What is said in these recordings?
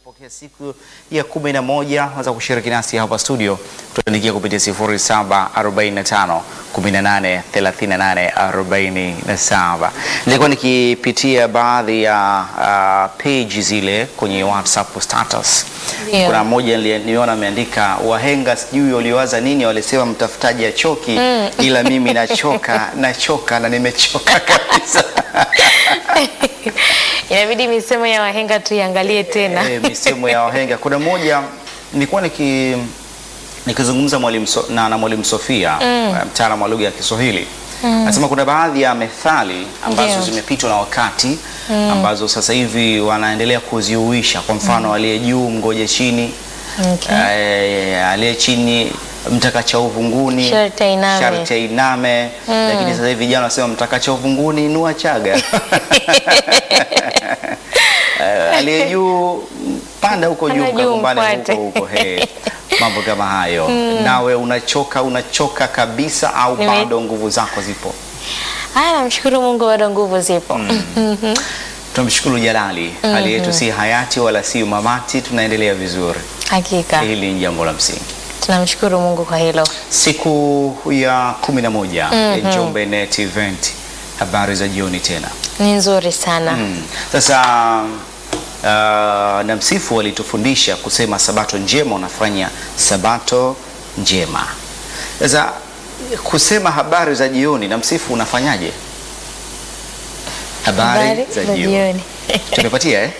Pokea siku ya kumi na moja waweza kushiriki nasi hapa studio, tuandikia kupitia 0745 18 38 47. Nilikuwa nikipitia baadhi ya uh, page zile kwenye WhatsApp status. Ndio. Kuna mmoja nili- niliona ameandika wahenga sijui waliwaza nini, walisema mtafutaji achoki, ila mimi nachoka nachoka na nimechoka kabisa. Inabidi misemo ya wahenga tuiangalie tena. Eh, misemo ya wahenga. Kuna moja nilikuwa niki nikizungumza mwalimu so, na, na mwalimu Sofia mm. mtaalamu wa lugha ya Kiswahili anasema kuna baadhi ya methali ambazo Ndio. zimepitwa na wakati ambazo sasa hivi wanaendelea kuziuisha. Kwa mfano aliye juu mgoje chini, Okay. eh, aliye chini mtakacha uvunguni Sharti ainame. sharti ainame. Lakini sasa hivi vijana wanasema mtakacha uvunguni inua chaga Eh, aliye juu panda huko juu Panda juu kagombane mfuate. huko huko he. mambo kama hayo nawe unachoka unachoka kabisa au Nime- bado nguvu zako zipo Haya, namshukuru Mungu bado nguvu zipo. tunamshukuru jalali hali yetu si hayati wala si mamati tunaendelea vizuri Hakika hili ni jambo la msingi tunamshukuru Mungu kwa hilo. siku ya kumi na moja ya Njombe Net Event habari za jioni tena Ni nzuri sana. Mm. Sasa uh, na msifu alitufundisha kusema sabato njema unafanya sabato njema. Sasa kusema habari za jioni na msifu unafanyaje? Habari, za jioni. Tumepatia eh?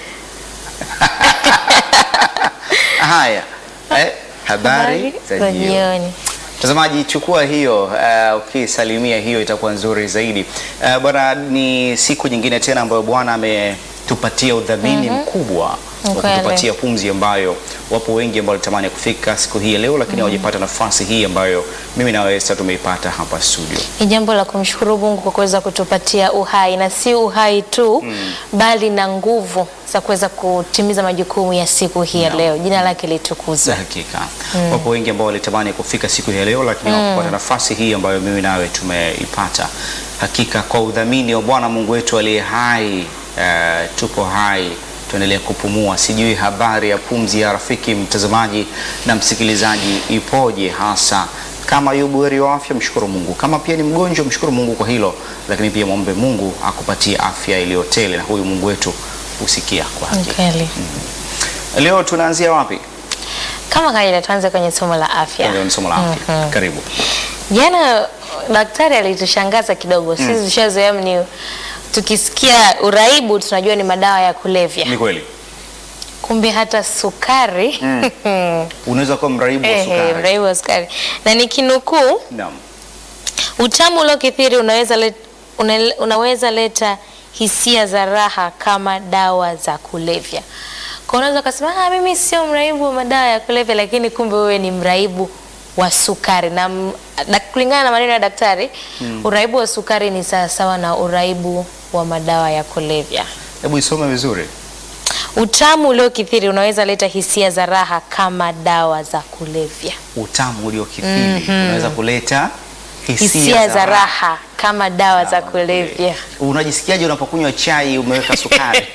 Haya. Eh, habari za jioni. Mtazamaji, chukua hiyo uh, ukisalimia hiyo itakuwa nzuri zaidi. Uh, bwana, ni siku nyingine tena ambayo Bwana ametupatia udhamini mkubwa wa Kweli. kutupatia pumzi ambayo wapo wengi ambao walitamani kufika siku hii ya leo, lakini hawajapata nafasi hii ambayo mimi na wewe sasa tumeipata hapa studio. Ni jambo la kumshukuru Mungu kwa kuweza kutupatia uhai na si uhai tu bali na nguvu za kuweza kutimiza majukumu ya siku hii ya leo. Jina lake litukuzwe. Za hakika wapo wengi ambao walitamani kufika siku hii ya leo, lakini hawakupata nafasi hii ambayo mimi nawe tumeipata. Hakika kwa udhamini wa Bwana Mungu wetu aliye hai, eh, tuko hai tuendelee kupumua. Sijui habari ya pumzi ya rafiki mtazamaji na msikilizaji ipoje, hasa kama yu buheri wa afya, mshukuru Mungu. Kama pia ni mgonjwa, mshukuru Mungu kwa hilo, lakini pia mwombe Mungu akupatie afya iliyotele, na huyu Mungu wetu husikia kwa Ni hakika. kweli. Leo tunaanzia wapi? Kama kawaida, tuanze kwenye somo la afya. Ndio, ni somo la afya. Karibu. Jana daktari alitushangaza kidogo. Sisi tushazoea ni tukisikia uraibu tunajua ni madawa ya kulevya, Ni kweli. kumbe hata sukari Unaweza kuwa mraibu wa Ehe, sukari. mraibu wa sukari na nikinukuu Naam. Utamu uliokithiri unaweza, let, una, unaweza leta hisia za raha kama dawa za kulevya. Kwa unaweza ukasema ah, mimi sio mraibu wa madawa ya kulevya, lakini kumbe wewe ni mraibu wa sukari. Na m- dak- kulingana na maneno ya daktari uraibu wa sukari ni sawasawa na uraibu wa madawa ya kulevya. Hebu isome vizuri. Utamu uliokithiri unaweza leta hisia za raha kama dawa za kulevya. Utamu uliokithiri unaweza kuleta hisia, Hisia za raha kama dawa za kulevya. Unajisikiaje unapokunywa chai umeweka sukari?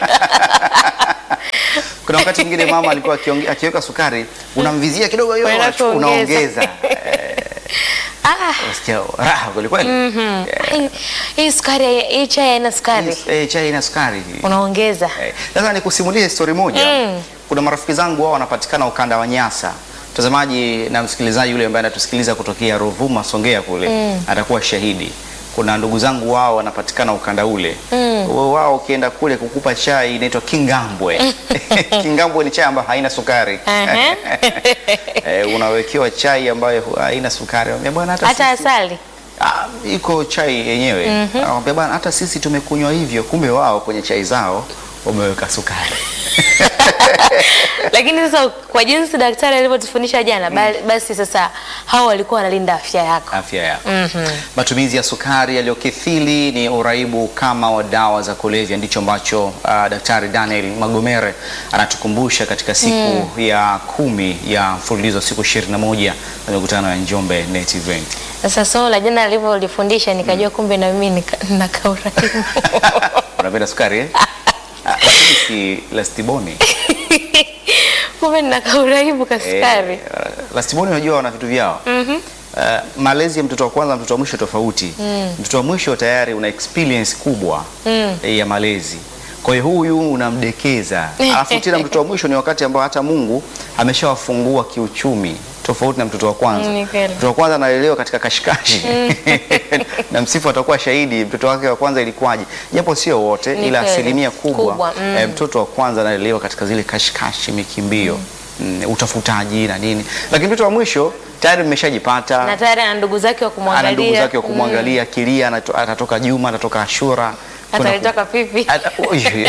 Kuna wakati mwingine mama alikuwa akionge- akiweka sukari, unamvizia kidogo hiyo, Unaenda unachukua- kuongeza. unaongeza. Eh, Ah, Unasikia raha kweli kweli. Hii- hii sukari hii chai haina sukari Eh, chai ina sukari. unaongeza Eh, Sasa nikusimulie story moja. Kuna marafiki zangu wao wanapatikana ukanda wa Nyasa. Mtazamaji na msikilizaji yule ambaye anatusikiliza kutokea Ruvuma, Songea kule atakuwa shahidi. Kuna ndugu zangu wao wanapatikana ukanda ule. Wao ukienda kule kukupa chai inaitwa Kingambwe. Kingambwe ni chai ambayo haina sukari. Aha. Eh, unawekewa chai ambayo hu- haina sukari. Wambia bwana hata hata sisi- asali Ah, iko chai yenyewe. Anamwambia bwana hata sisi tumekunywa hivyo, kumbe wao kwenye chai zao wameweka sukari. lakini sasa kwa jinsi daktari alivyotufundisha jana ba- basi sasa hao walikuwa wanalinda afya yako afya yako. Matumizi ya sukari yaliyokithiri ni uraibu kama wa dawa za kulevya, ndicho ambacho uh, Daktari Daniel Magomere anatukumbusha katika siku ya kumi ya mfululizo siku 21 ya mikutano ya Njombe Net Event. sasa somo la jana alivyolifundisha nikajua kumbe na mimi nika- nakauraibu Unapenda sukari eh? Ah, lakini si lastiboni Kumbe nina kauraibu kasukari. Eh, lastiboni unajua wana vitu vyao Uh, malezi ya mtoto wa kwanza na mtoto wa mwisho tofauti. Mtoto wa mwisho tayari una experience kubwa eh, ya malezi, kwa hiyo huyu unamdekeza, alafu tena mtoto wa mwisho ni wakati ambao hata Mungu ameshawafungua kiuchumi tofauti na mtoto wa kwanza. Mm, ni kweli. Mtoto wa kwanza analelewa katika kashikashi na msifu atakuwa shahidi mtoto wake wa kwanza ilikuwaje, japo sio wote, Ni ila kweli. asilimia kubwa, Kubwa, mm. eh, mtoto wa kwanza analelewa katika zile kashikashi, mikimbio mm, utafutaji na nini, lakini mtoto wa mwisho tayari mmeshajipata Na tayari ana ndugu zake wa kumwangalia. ana ndugu zake wa kumwangalia kilia, anato- atatoka Juma, atatoka Ashura Kuna ku- Atalitoka pipi. Ata- Ui.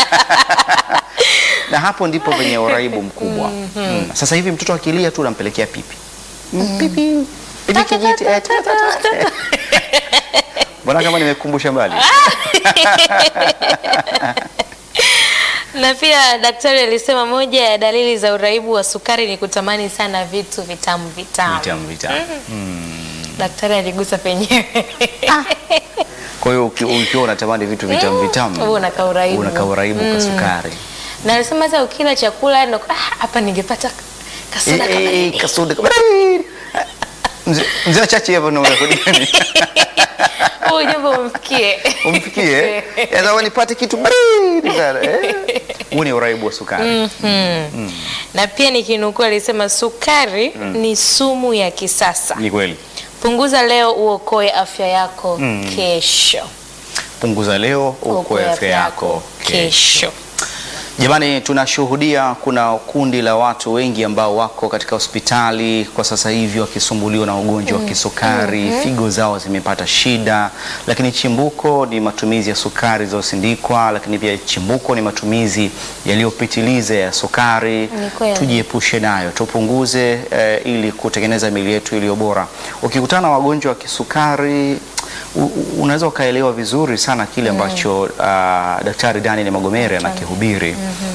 na hapo ndipo penye uraibu mkubwa mm. Sasa hivi mtoto akilia tu unampelekea pipi Mm, pipi pipi kijiti eh, ta, ta, ta. Mbona kama nimekumbusha mbali Na pia daktari alisema moja ya dalili za uraibu wa sukari ni kutamani sana vitu vitamu vitamu. vitamu vitamu. Daktari aligusa penyewe. Kwa hiyo uki- ukiwa unatamani vitu vitamu vitamu Wewe unakaa uraibu. unakaa uraibu kwa sukari Na alisema hata ukila chakula ndo ah, hapa ningepata kasoda Eh, kama eh, hiki. kasoda kama- Mzee- mzee chache hapo na unarekodi Huyu jambo umfikie. umfikie yaza nipate kitu baridi sana eh. Huu ni uraibu wa sukari Na pia nikinukuu alisema sukari ni sumu ya kisasa. ni kweli Punguza leo uokoe afya yako kesho. punguza leo uokoe afya yako kesho Jamani, tunashuhudia kuna kundi la watu wengi ambao wako katika hospitali kwa sasa hivi wakisumbuliwa na ugonjwa wa kisukari, figo zao zimepata shida, lakini chimbuko ni matumizi ya sukari zilizosindikwa, lakini pia chimbuko ni matumizi yaliyopitiliza ya sukari. Ni kweli. Tujiepushe nayo, tupunguze eh, ili kutengeneza miili yetu iliyo bora. Ukikutana na wagonjwa wa kisukari u- u- unaweza ukaelewa vizuri sana kile ambacho uh, Daktari Daniel Magomere anakihubiri.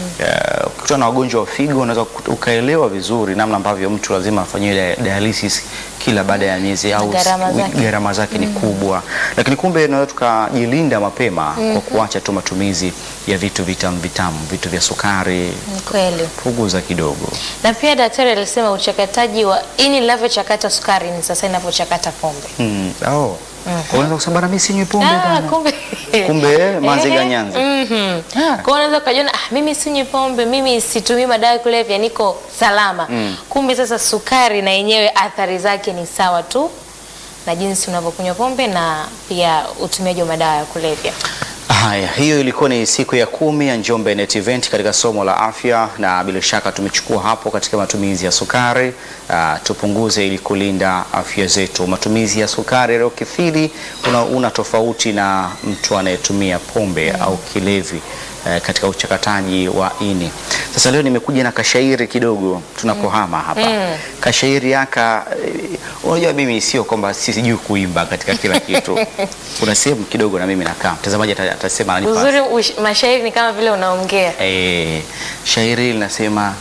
Uh, ukikutana na wagonjwa wa figo unaweza kut- ukaelewa vizuri namna ambavyo mtu lazima afanyiwe dialysis kila baada ya miezi au Gharama s- zake. gharama zake ni kubwa, lakini kumbe tunaweza tukajilinda mapema kwa kuacha tu matumizi ya vitu vitamu vitamu, vitu vya sukari, Ni kweli. punguza kidogo. Na pia daktari alisema uchakataji wa ini linavyochakata sukari ni sasa inavyochakata pombe. Mm. Oh. Unaweza kusema bana, mimi sinywi pombe Ah, bana. kumbe Kumbe manziga Ehe. nyanza. Mhm. Ah. Kwa hiyo unaweza ukajiona ah, mimi sinywi pombe, mimi situmii madawa ya kulevya, niko salama. Kumbe sasa sukari na yenyewe athari zake ni sawa tu na jinsi unavyokunywa pombe na pia utumiaji wa madawa ya kulevya. Haya, hiyo ilikuwa ni siku ya kumi ya Njombe Net Event katika somo la afya, na bila shaka tumechukua hapo katika matumizi ya sukari. Uh, tupunguze ili kulinda afya zetu. Matumizi ya sukari yaliyokithiri una, una tofauti na mtu anayetumia pombe au kilevi eh, katika uchakataji wa ini. Sasa leo nimekuja na kashairi kidogo tunakohama hapa. Kashairi yaka eh, unajua mimi sio kwamba sijui kuimba katika kila kitu. Kuna sehemu kidogo na mimi nakaa. Mtazamaji ata- atasema ananipa. Uzuri ush- mashairi ni kama vile unaongea. Eh, shairi linasema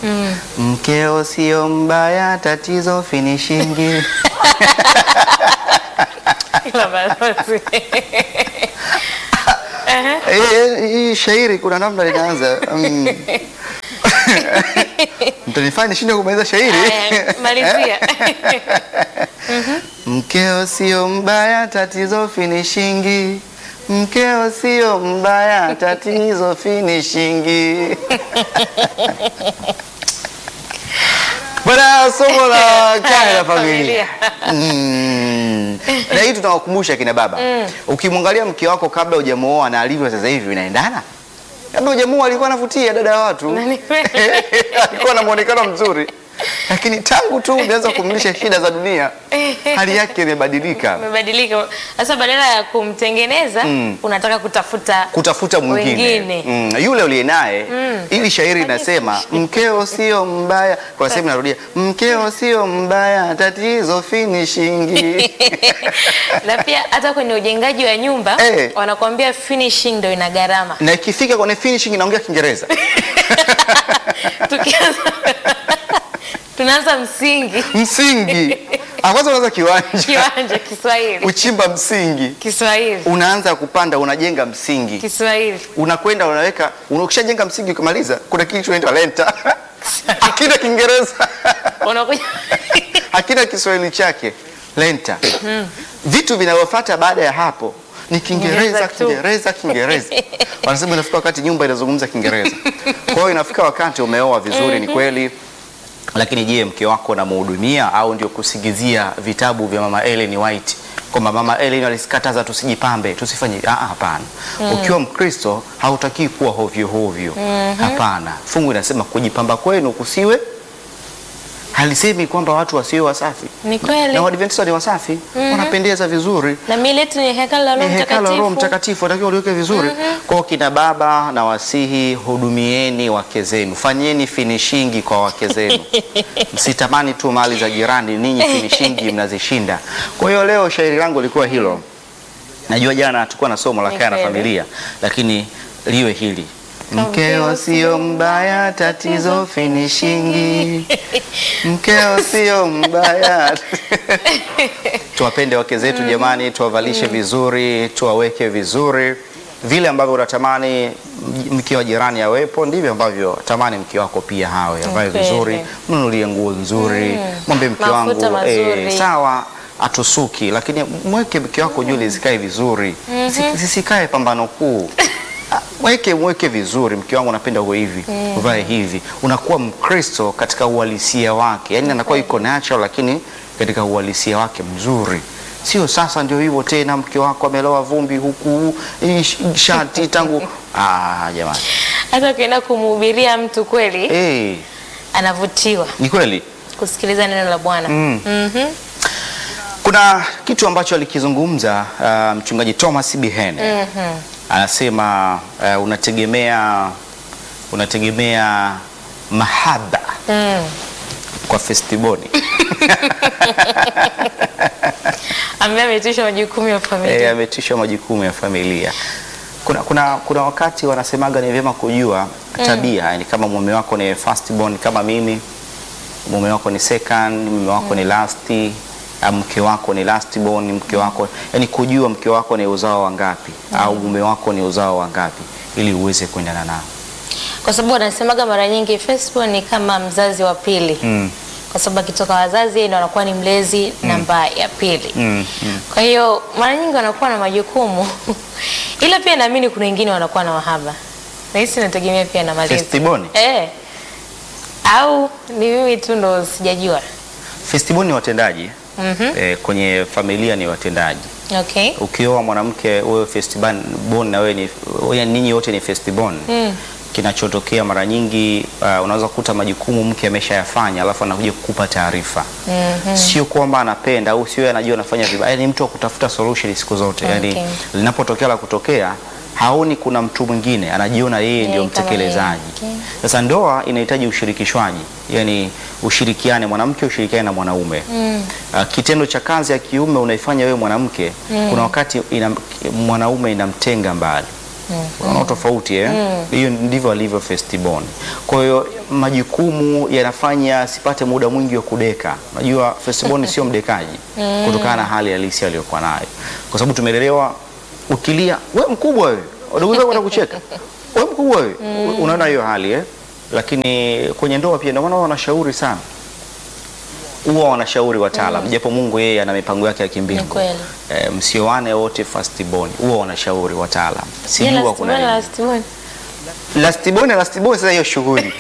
mkeo sio mbaya, tatizo finishingi. Ila balozi. Eh, hii shairi kuna namna linaanza mm. mtanifanya nishinde kumaliza shairi. Aya, Malizia. Mkeo sio mbaya, tatizo finishingi. Mkeo sio mbaya, tatizo finishingi. Bwana, somo la kaya la familia. Mm. Na hii tunawakumbusha kina baba, ukimwangalia mke wako kabla hujamuoa na alivyo sasa hivi vinaendana. Kabla hujamuoa alikuwa anavutia dada ya watu, Na ni kweli. alikuwa na muonekano mzuri, lakini tangu tu umeanza kumlisha shida za dunia, hali yake imebadilika. Umebadilika. Sasa badala ya kumtengeneza Mm. unataka kutafuta kutafuta mwingine Wengine. mm, yule uliye naye ili shairi inasema mkeo sio mbaya, kwa sehemu narudia, mkeo sio mbaya, tatizo finishingi. na pia hata kwenye ujengaji wa nyumba Eh. wanakuambia finishing ndo ina gharama. na ikifika kwenye finishing inaongea Kiingereza. Tukianza tunaanza msingi msingi Ah, kwanza unaanza kiwanja Kiwanja Kiswahili. uchimba msingi Kiswahili. unaanza kupanda unajenga msingi Kiswahili. unakwenda unaweka una- ukishajenga msingi ukimaliza kuna kitu kinaitwa lenta hakina kiingereza Unakuja hakina kiswahili chake lenta vitu vinavyofuata baada ya hapo ni kiingereza Kiingereza tu. kiingereza kiingereza wanasema inafika wakati nyumba inazungumza kiingereza kwa hiyo inafika wakati umeoa vizuri ni kweli lakini je mke wako unamhudumia au ndio kusigizia vitabu vya mama Ellen White kwamba mama Ellen alisikataza tusijipambe tusifanye ah, ah, hapana ukiwa mkristo hautakii kuwa hovyo hovyo hapana fungu inasema kujipamba kwenu kusiwe halisemi kwamba watu wasiwe wasafi Ni kweli. na Waadventista ni wasafi wanapendeza vizuri na mimi letu ni hekalu la ni Roho hekalu la Roho Mtakatifu. Mtakatifu, watakiwa uliweke vizuri. Kwa hiyo kina baba na wasihi, hudumieni wake zenu, fanyeni finishingi kwa wake zenu, msitamani tu mali za jirani, ninyi finishingi mnazishinda. Kwa hiyo leo shairi langu lilikuwa hilo. Najua jana hatukuwa na somo la Ni kaya na kweli. familia, lakini liwe hili Mkeo sio mbaya, tatizo finishingi. Mkeo sio mbaya. Tuwapende wake zetu jamani, tuwavalishe vizuri, tuwaweke vizuri. Vile ambavyo unatamani m- mke wa jirani awepo, ndivyo ambavyo tamani mke wako pia hawe, avae Kweli. vizuri, mnunulie nguo nzuri, mwambie mke Mafuta wangu eh, mazuri. sawa atusuki, lakini mweke mke wako nywele zikae vizuri, Zisi- zisikae pambano kuu. Ah, Mweke mweke vizuri, mke wangu napenda uwe hivi, uvae hivi. Unakuwa Mkristo katika uhalisia wake, yaani anakuwa yuko natural, lakini katika uhalisia wake mzuri. Sio sasa ndio hivyo tena, mke wako amelowa vumbi huku hii sh- shati tangu ah, jamani Hata ukienda kumhubiria mtu kweli eh, anavutiwa ni kweli kusikiliza neno la Bwana. Mm. Mhm. Kuna kitu ambacho alikizungumza uh, mchungaji Thomas Bihene Mhm. anasema uh, unategemea unategemea mahaba Mm. kwa festiboni Ambaye ameitishwa majukumu ya e, familia. ametishwa majukumu ya familia. Kuna, kuna, kuna wakati wanasemaga ni vyema kujua tabia yani, kama mume wako ni firstborn kama mimi, mume wako ni second, mume wako ni last, au mke wako ni lastborn, mke wako yani, kujua mke wako ni uzao wa ngapi au mume wako ni uzao wa ngapi ili uweze kuendana nao. Kwa sababu wanasemaga mara nyingi Facebook ni kama mzazi wa pili. Mm. Kwa sababu akitoka wazazi yeye ndo anakuwa ni mlezi namba ya pili. Mm, mm. Kwa hiyo mara nyingi wanakuwa na majukumu ila pia naamini kuna wengine wanakuwa na wahaba. Na hisi nategemea pia na malezi. Festiboni? Eh. Au ni mimi tu ndo sijajua. Festiboni ni watendaji Mhm. eh, kwenye familia ni watendaji. Okay. Ukioa mwanamke wewe festibon na wewe ni wewe ninyi wote ni festibon Mm. kinachotokea mara nyingi uh, unaweza kukuta majukumu mke ameshayafanya alafu anakuja kukupa taarifa Mhm. sio kwamba anapenda au sio yeye anajua anafanya vibaya yani mtu wa kutafuta solution siku zote yani Okay. linapotokea la kutokea haoni kuna mtu mwingine anajiona yeye ndio Yeye kama mtekelezaji yeye. Okay. sasa ndoa inahitaji ushirikishwaji yani ushirikiane mwanamke ushirikiane na mwanaume Mm. Uh, kitendo cha kazi ya kiume unaifanya wewe mwanamke kuna wakati ina, mwanaume inamtenga mbali unaona tofauti eh? Hiyo ndivyo alivyo Festibon. Kwa hiyo majukumu yanafanya sipate muda mwingi wa kudeka. Unajua Festibon sio mdekaji kutokana na hali halisi aliyokuwa nayo, kwa sababu tumelelewa, ukilia we mkubwa wewe, wadogo zako watakucheka we mkubwa wewe, unaona hiyo hali eh? Lakini kwenye ndoa pia ndio maana wanashauri sana huwa wanashauri wataalam japo Mungu yeye ana mipango yake ya Ni kimbingu. kweli. E, msioane wote firstborn, huwa wanashauri wataalam. Je, Sijua kuna nini. last one? Lastborn na lastborn sasa hiyo shughuli.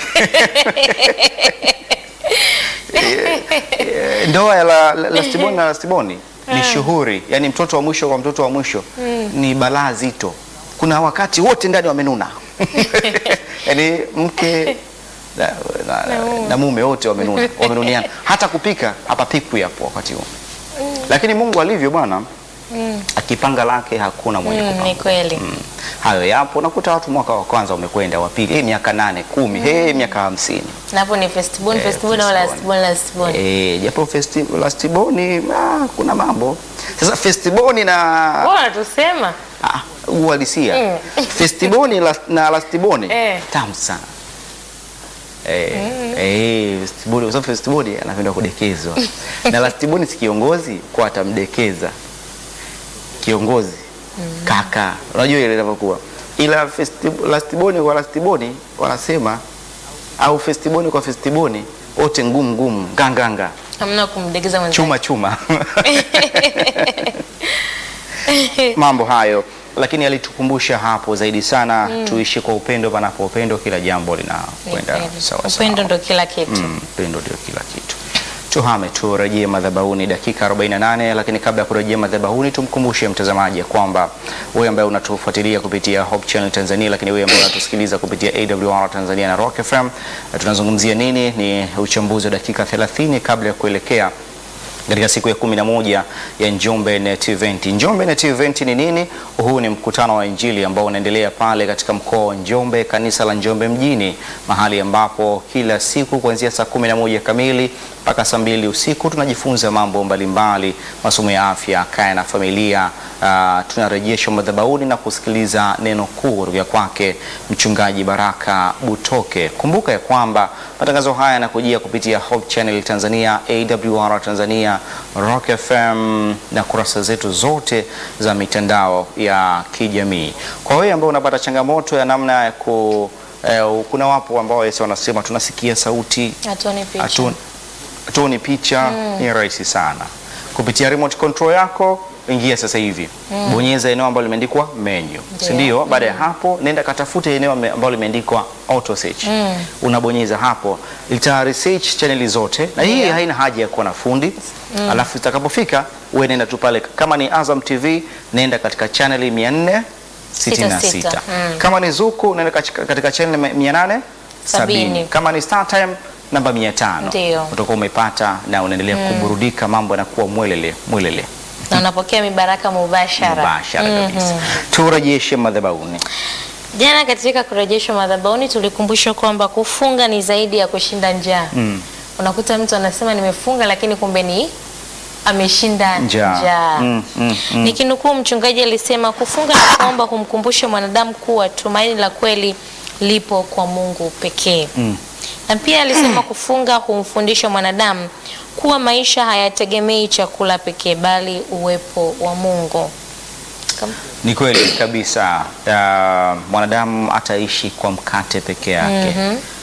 Eh, eh, Ndoa ya la- la- lastborn na lastborn ni shughuli, yaani mtoto wa mwisho kwa mtoto wa mwisho ni balaa zito. Kuna wakati wote ndani wamenuna. Yaani mke na, na, na mume wote wamenuna, wamenuniana. Hata kupika hapapikwi hapo wakati huo. Lakini Mungu alivyo bwana, akipanga lake hakuna mwenye Mm, kupanga. ni kweli. Mm. Hayo yapo, nakuta watu mwaka wa kwanza umekwenda, wa pili eh, miaka nane kumi, eh, miaka hamsini Na hapo ni festibon, Eh, festibon au festibon. lastborn, lastborn. eh, japo festi- lastiboni ah, kuna mambo sasa. Festiboni na Bora tusema. ah, uhalisia Mm. festiboni las- na lastiboni Eh. tamu sana Eh, eh, festibodi, kwa sababu festibodi anapenda kudekezwa na lastiboni si kiongozi kwa atamdekeza kiongozi kaka, unajua ile inavyokuwa, ila festi- lastiboni kwa lastiboni wanasema au festiboni kwa festiboni wote ngumu ngumu nganganga Hamna kumdegeza mwenzake. chuma chuma mambo hayo, lakini alitukumbusha hapo zaidi sana tuishi kwa upendo, panapo upendo kila jambo linakwenda Upendo. sawa sawa. Upendo ndo kila kitu. Mm, Upendo ndio kila kitu. Tuhame turejee madhabahuni dakika 48, lakini kabla ya kurejea madhabahuni tumkumbushe mtazamaji ya kwamba wewe ambaye unatufuatilia kupitia Hope Channel Tanzania, lakini wewe ambaye unatusikiliza kupitia AWR Tanzania na Rock FM, na tunazungumzia nini? Ni uchambuzi wa dakika 30 kabla ya kuelekea katika siku ya kumi na moja ya Njombe Net Event. Njombe Net Event ni nini? Huu ni mkutano wa Injili ambao unaendelea pale katika mkoa wa Njombe, kanisa la Njombe mjini, mahali ambapo kila siku kuanzia saa kumi na moja kamili mpaka saa mbili usiku tunajifunza mambo mbalimbali, masomo ya afya, kaya na familia. Uh, tunarejeshwa madhabahuni na kusikiliza neno kuu kutoka kwake mchungaji Baraka Butoke. Kumbuka ya kwamba matangazo haya yanakujia kupitia Hope Channel Tanzania, AWR Tanzania, Rock FM na kurasa zetu zote za mitandao ya kijamii. Kwa wewe ambao unapata changamoto ya namna ya ku eh, kuna wapo ambao Yesu wanasema tunasikia sauti Hatuoni picha. Hatu- hatuoni picha ni rahisi sana kupitia remote control yako ingia sasa hivi bonyeza eneo ambalo limeandikwa menu si ndio baada ya hapo nenda katafute eneo ame- ambalo limeandikwa auto search unabonyeza hapo ita research chaneli zote na hii haina haja ya kuwa na fundi alafu itakapofika uwe nenda tu pale kama ni Azam TV nenda katika chaneli 466 Sita, sita. Mm. kama ni Zuku nenda katika katika channel 870 Sabini. kama ni Star Time namba 500 Ndio. utakuwa umepata na unaendelea kuburudika, mambo yanakuwa mwelele mwelele Na unapokea mibaraka mubashara. mubashara kabisa. Turejeshe madhabahuni. Jana katika kurejeshwa madhabahuni tulikumbushwa kwamba kufunga ni zaidi ya kushinda njaa. Unakuta mtu anasema nimefunga, lakini kumbe ni ameshinda Njaa. njaa. Mm, mm, mm. Nikinukuu, mchungaji alisema kufunga na kuomba humkumbushe mwanadamu kuwa tumaini la kweli lipo kwa Mungu pekee. Na pia alisema kufunga humfundisha mwanadamu kuwa maisha hayategemei chakula pekee, bali uwepo wa Mungu. Kam- Ni kweli kabisa. Uh, mwanadamu ataishi kwa mkate peke yake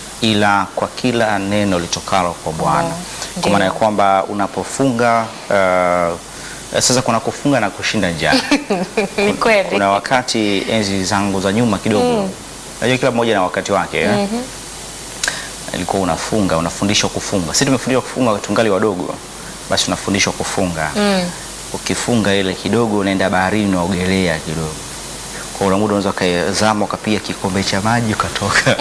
ila kwa kila neno litokalo kwa Bwana. Ndio. Kwa maana ya kwamba unapofunga uh, sasa kuna kufunga na kushinda njaa. Ni kweli. Kuna wakati enzi zangu za nyuma kidogo, najua kila mmoja na wakati wake eh? Ilikuwa unafunga unafundishwa kufunga. Sisi tumefundishwa kufunga tungali wadogo, basi unafundishwa kufunga ukifunga ile kidogo, unaenda baharini unaogelea kidogo, kwa una muda unaweza ukazama ukapiga kikombe cha maji ukatoka.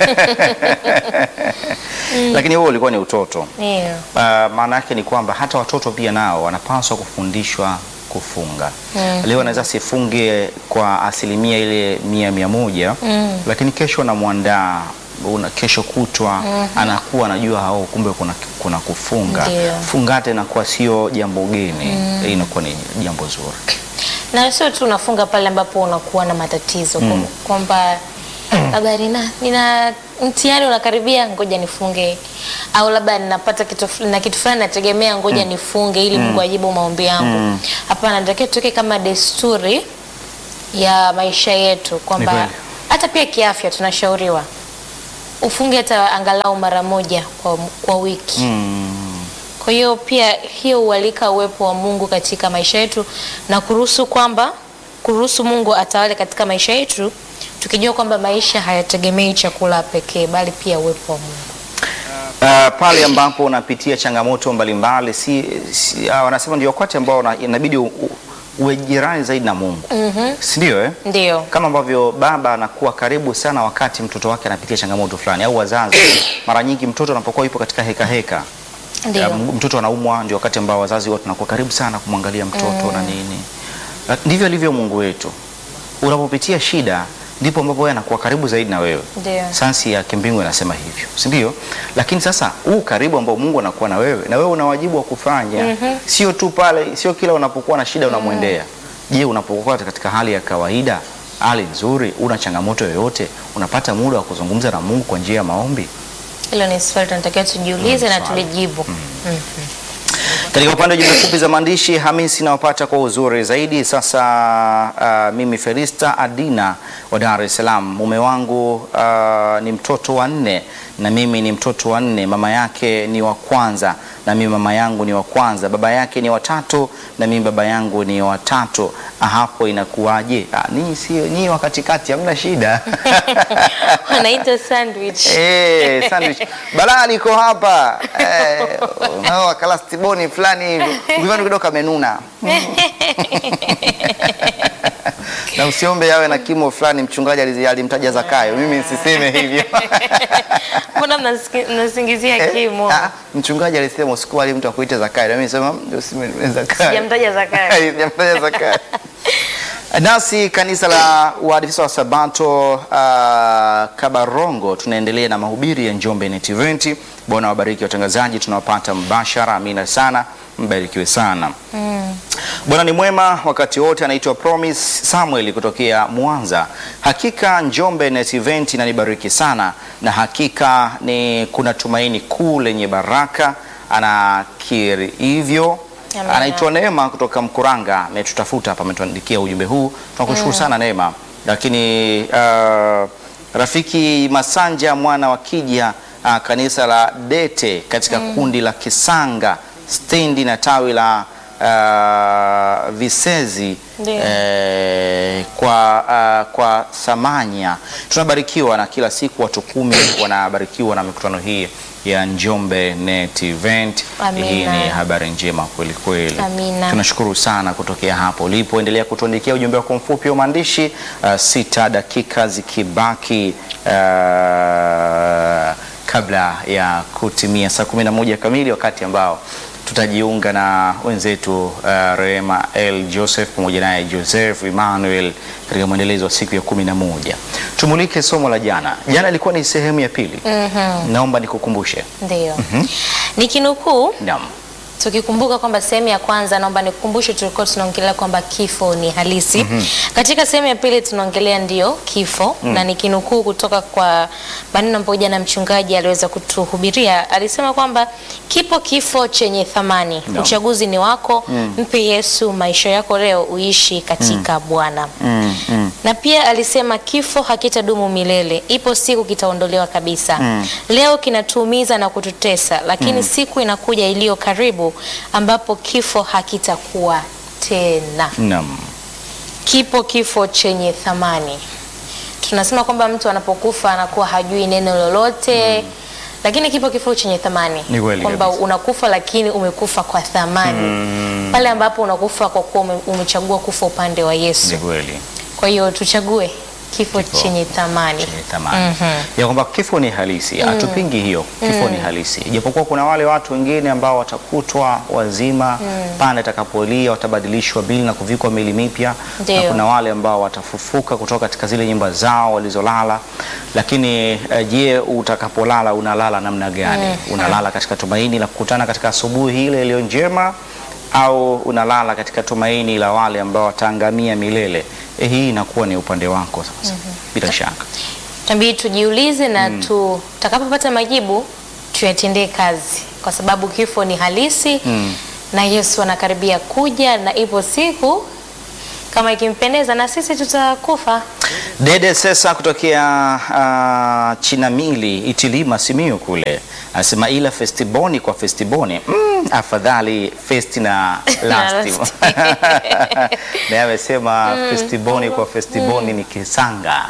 Lakini huo ulikuwa ni utoto. Ndio. Uh, maana yake ni kwamba hata watoto pia nao wanapaswa kufundishwa kufunga. Leo anaweza sifunge kwa asilimia ile mia mia moja lakini kesho anamwandaa una kesho kutwa anakuwa anajua hao kumbe kuna, kuna kufunga Ndio. fungate inakuwa sio jambo geni hii inakuwa ni jambo zuri na sio tu unafunga pale ambapo unakuwa na matatizo kwa- kwamba labda nina, nina mtihani unakaribia, ngoja nifunge, au labda ninapata kitu ful- na kitu fulani nategemea, ngoja nifunge ili Mungu ajibu maombi yangu. Hapana, natakiwa tuweke kama desturi ya maisha yetu Ni kwamba kweli. hata pia kiafya tunashauriwa ufunge hata angalau mara moja kwa, kwa wiki. Kwa hiyo pia hiyo hualika uwepo wa Mungu katika maisha yetu na kuruhusu kwamba kuruhusu Mungu atawale katika maisha yetu, tukijua kwamba maisha hayategemei chakula pekee, bali pia uwepo wa Mungu. Uh, pale ambapo unapitia changamoto mbalimbali si, si, uh, wanasema ndio wakati ambao una- inabidi u- u- uwe jirani zaidi na Mungu si ndio eh? Ndio. kama ambavyo baba anakuwa karibu sana wakati mtoto wake anapitia changamoto fulani au wazazi. Mara nyingi mtoto anapokuwa yupo katika heka heka, Ndio. ya, m- mtoto anaumwa, ndio wakati ambao wazazi wote tunakuwa karibu sana kumwangalia mtoto na nini. Na Ndivyo alivyo Mungu wetu. Unapopitia shida ndipo ambapo yeye anakuwa karibu zaidi na wewe. Ndio. Sayansi ya kimbingu inasema hivyo, si ndio? Lakini sasa huu karibu ambao Mungu anakuwa na wewe, na wewe una wajibu wa kufanya, sio tu pale, sio kila unapokuwa na shida unamwendea. Je, unapokuwa katika hali ya kawaida, hali nzuri, una changamoto yoyote, unapata muda wa kuzungumza na Mungu kwa njia ya maombi? Hilo ni swali tunatakiwa tujiulize na swali. tulijibu. Katika upande wa jumbe fupi za maandishi, Hamisi nawapata kwa uzuri zaidi. Sasa uh, mimi Felista Adina wa Dar es Salaam, mume wangu uh, ni mtoto wa nne na mimi ni mtoto wa nne. Mama yake ni wa kwanza na mimi mama yangu ni wa kwanza. Baba yake ni watatu na mimi baba yangu ni watatu. Ah, Hapo inakuwaje? Ah, Ninyi sio nyinyi wa katikati, hamna shida. Wanaita sandwich. Eh, sandwich. Balaa liko hapa. Eh, unao kalastiboni fulani hivi. Ukivana kidogo kamenuna. Na usiombe yawe na kimo fulani mchungaji alizi- alimtaja Zakayo. Mimi nisiseme hivyo. Mbona mnasiki- mnasingizia Eh, kimo? ah, Mchungaji alisema usikubali mtu akuite Zakayo. Na mimi nisema "Mm, usime Zakayo. Sijamtaja Zakayo. Sijamtaja Zakayo. Nasi kanisa la Waadventista wa Sabato uh, Kabarongo tunaendelea na mahubiri ya Njombe Net Event. Bwana wabariki watangazaji, tunawapata mbashara. Amina sana, mbarikiwe sana. Bwana ni mwema wakati wote. Anaitwa Promise Samuel kutokea Mwanza. Hakika Njombe Net Event inanibariki sana, na hakika ni kuna tumaini kuu lenye baraka. Anakiri hivyo. Amina. Anaitwa Neema kutoka Mkuranga, ametutafuta hapa, ametuandikia ujumbe huu. Tunakushukuru sana Neema. Lakini uh, rafiki Masanja mwana wa Kija uh, kanisa la Dete katika kundi la Kisanga stendi na tawi la uh, Visezi Ndio. eh, kwa, uh, kwa Samanya tunabarikiwa na kila siku watu kumi wanabarikiwa na mikutano hii ya Njombe Net Event. Amina. Hii ni habari njema kweli kweli. Amina. Tunashukuru sana kutokea hapo ulipo. Endelea kutuandikia ujumbe wako mfupi wa maandishi uh, sita dakika zikibaki uh, kabla ya kutimia saa 11 kamili, wakati ambao tutajiunga na wenzetu uh, Rehema L Joseph pamoja naye Joseph Emmanuel katika mwendelezo wa siku ya kumi na moja. Tumulike somo la jana. Jana ilikuwa ni sehemu ya pili. Naomba nikukumbushe. Ndio. Nikinukuu Naam. tukikumbuka kwamba sehemu ya kwanza, naomba nikukumbushe, tulikuwa tunaongelea kwamba kifo ni halisi. Katika sehemu ya pili tunaongelea ndio kifo, na nikinukuu kutoka kwa maneno ambayo jana mchungaji aliweza kutuhubiria, alisema kwamba kipo kifo chenye thamani. No. Uchaguzi ni wako, mpe Yesu maisha yako leo, uishi katika Bwana. Mm, mm. Na pia alisema kifo hakitadumu milele, ipo siku kitaondolewa kabisa. Leo kinatuumiza na kututesa, lakini siku inakuja iliyo karibu ambapo kifo hakitakuwa tena. Naam. Kipo kifo chenye thamani. Tunasema kwamba mtu anapokufa anakuwa hajui neno lolote lakini kipo kifo chenye thamani, Ni kweli kwamba kabisa. unakufa lakini umekufa kwa thamani, pale ambapo unakufa kwa kuwa ume- umechagua kufa upande wa Yesu. Ni kweli. Kwa hiyo tuchague kifo, Kifo chenye thamani. chenye thamani ya kwamba kifo ni halisi, hatupingi hiyo, kifo ni halisi, ijapokuwa kuna wale watu wengine ambao watakutwa wazima pande atakapolia, watabadilishwa bili na kuvikwa mili mipya, na Ndio. kuna wale ambao watafufuka kutoka katika zile nyumba zao walizolala. Lakini eh, je, utakapolala unalala namna gani? Unalala katika tumaini la kukutana katika asubuhi ile iliyo njema au unalala katika tumaini la wale ambao wataangamia milele? Eh, hii inakuwa ni upande wako sasa, bila shaka. Tabidi tujiulize na tutakapopata majibu tuyatendee kazi, kwa sababu kifo ni halisi na Yesu anakaribia kuja, na ipo siku kama ikimpendeza na sisi tutakufa. Dede Sesa kutokea uh, Chinamili Itilima Simiyu kule anasema ila festiboni kwa festiboni mm, afadhali festi na lasti. Lasti. Naye amesema festiboni kwa festiboni ni kisanga.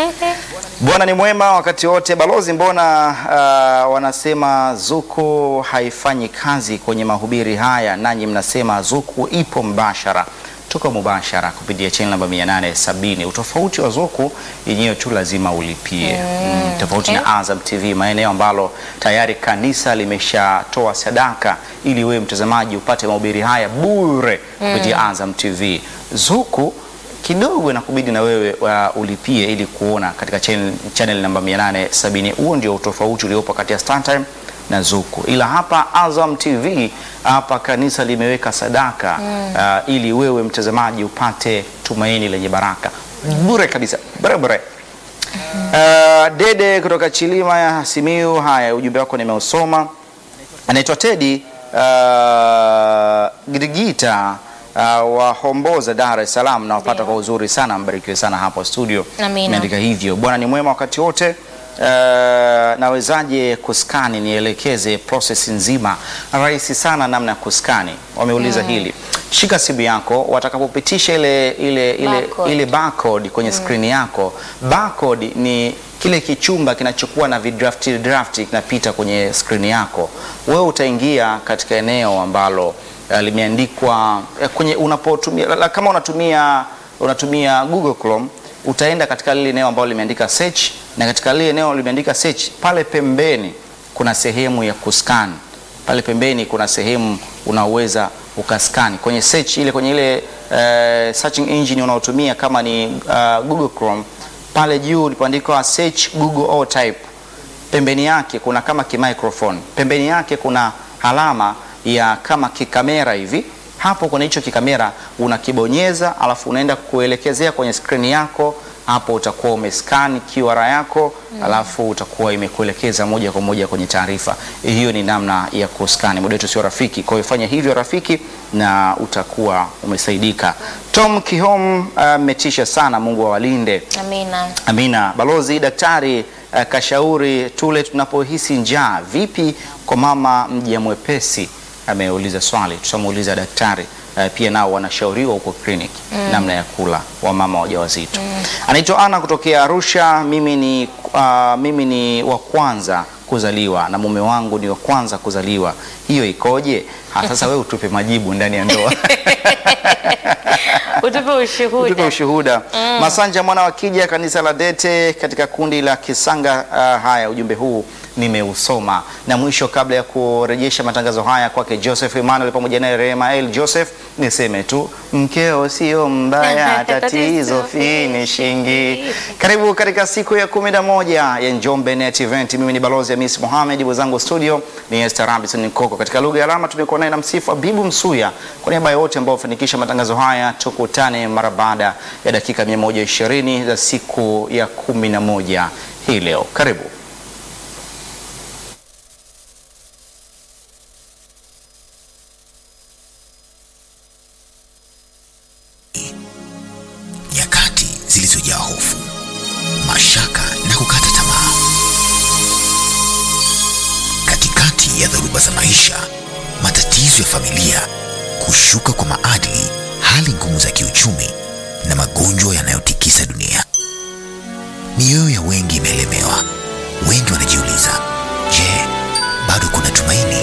Bwana ni mwema wakati wote. Balozi, mbona uh, wanasema zuku haifanyi kazi kwenye mahubiri haya, nanyi mnasema zuku ipo mbashara? Tuko mubashara kupitia channel namba 870. Utofauti wa zuku yenyewe tu lazima ulipie. Mm, tofauti okay. na Azam TV, maeneo ambalo tayari kanisa limeshatoa sadaka ili wewe mtazamaji upate mahubiri haya bure kupitia Azam TV. Zuku kidogo inakubidi na wewe uh, ulipie ili kuona katika channel, channel namba 870. Huo ndio utofauti uliopo kati ya StarTime na Zuku, ila hapa Azam TV hapa kanisa limeweka sadaka uh, ili wewe mtazamaji upate tumaini lenye baraka bure kabisa, bure bure. Uh, Dede kutoka Chilima ya Simiu, haya ujumbe wako nimeusoma. Anaitwa Tedi uh, Girigita uh, wa Homboza, Dar es Salaam, nawapata Ndio. kwa uzuri sana, mbarikiwe sana hapo studio. Amina. Imeandika hivyo, Bwana ni mwema wakati wote. Uh, nawezaje kuskani? Nielekeze process nzima. Rahisi sana namna ya kuskani. Wameuliza hili, shika simu yako, watakapopitisha ile ile ile Barcode. ile barcode kwenye skrini yako. Barcode ni kile kichumba kinachokuwa na vidrafti drafti kinapita kwenye skrini yako. Wewe utaingia katika eneo ambalo eh, limeandikwa eh, kwenye unapotumia la- la- kama unatumia unatumia Google Chrome utaenda katika lile eneo ambalo limeandika search, na katika lile eneo limeandika search, pale pembeni kuna sehemu ya kuscan pale pembeni kuna sehemu unaweza ukaskani kwenye search ile kwenye ile eh, searching engine unaotumia kama ni uh, Google Chrome pale juu ulipoandikwa search Google or type pembeni yake kuna kama kimicrophone pembeni yake kuna alama ya kama kikamera hivi hapo kwenye hicho kikamera unakibonyeza alafu unaenda kuelekezea kwenye skrini yako hapo utakuwa umescan QR yako alafu utakuwa imekuelekeza moja kwa moja kwenye taarifa hiyo ni namna ya kuskani muda wetu sio rafiki kwa hiyo fanya hivyo rafiki na utakuwa umesaidika Tom Kihom ametisha sana Mungu awalinde Amina. Amina. Balozi daktari uh, kashauri tule tunapohisi njaa. Vipi kwa mama mja mwepesi? Ameuliza swali, tutamuuliza daktari. Uh, pia nao wanashauriwa huko clinic namna ya kula wa mama wajawazito. Anaitwa Ana kutokea Arusha. Mimi ni, uh, mimi ni wa kwanza kuzaliwa na mume wangu ni wa kwanza kuzaliwa. Hiyo ikoje? Ha, sasa wewe utupe majibu ndani ya ndoa. Utupe Tupe ushuhuda. ushuhuda. Masanja mwana wa Kija, kanisa la Dete katika kundi la Kisanga. Uh, haya ujumbe huu nimeusoma. Na mwisho, kabla ya kurejesha matangazo haya kwake Joseph Emmanuel pamoja naye Rehema El Joseph, niseme tu mkeo sio mbaya, tatizo finishingi. Karibu katika siku ya kumi na moja ya Njombe Net Event. Mimi ni balozi Hamis Mohamed, mwenzangu studio ni Esther Robinson Nkoko. Katika lugha ya alama tumekuwa naye na msifu Abibu Msuya. Kwa niaba ya wote ambao wafanikisha matangazo haya, tukutane mara baada ya dakika 120 za siku ya kumi na moja hii leo. Karibu. nyakati zilizojaa hofu, mashaka na kukata tamaa. Katikati ya dhoruba za maisha, matatizo ya familia, kushuka kwa maadili, hali ngumu za kiuchumi na magonjwa yanayotikisa dunia, mioyo ya wengi imelemewa. Wengi wanajiuliza, je, bado kuna tumaini?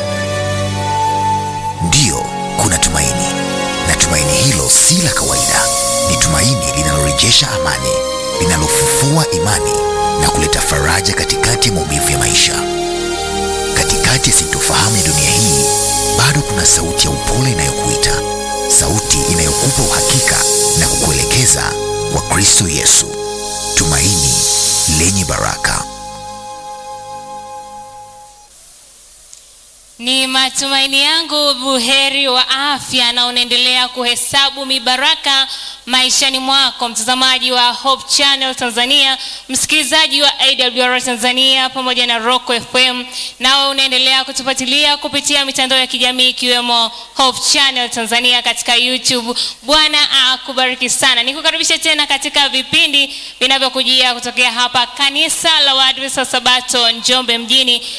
Ndiyo, kuna tumaini, na tumaini hilo si la kawaida. Ni tumaini linalorejesha amani, linalofufua imani na kuleta faraja katikati ya maumivu ya maisha. Katikati ya sintofahamu ya dunia hii, bado kuna sauti ya upole inayokuita, sauti inayokupa uhakika na kukuelekeza kwa Kristo Yesu, tumaini lenye baraka. Ni matumaini yangu buheri wa afya na unaendelea kuhesabu mibaraka maishani mwako, mtazamaji wa Hope Channel Tanzania, msikilizaji wa AWR Tanzania pamoja na Rock FM, nawe unaendelea kutufuatilia kupitia mitandao ya kijamii ikiwemo Hope Channel Tanzania katika YouTube. Bwana akubariki sana. Nikukaribisha tena katika vipindi vinavyokujia kutokea hapa kanisa la Waadventista wa Sabato Njombe mjini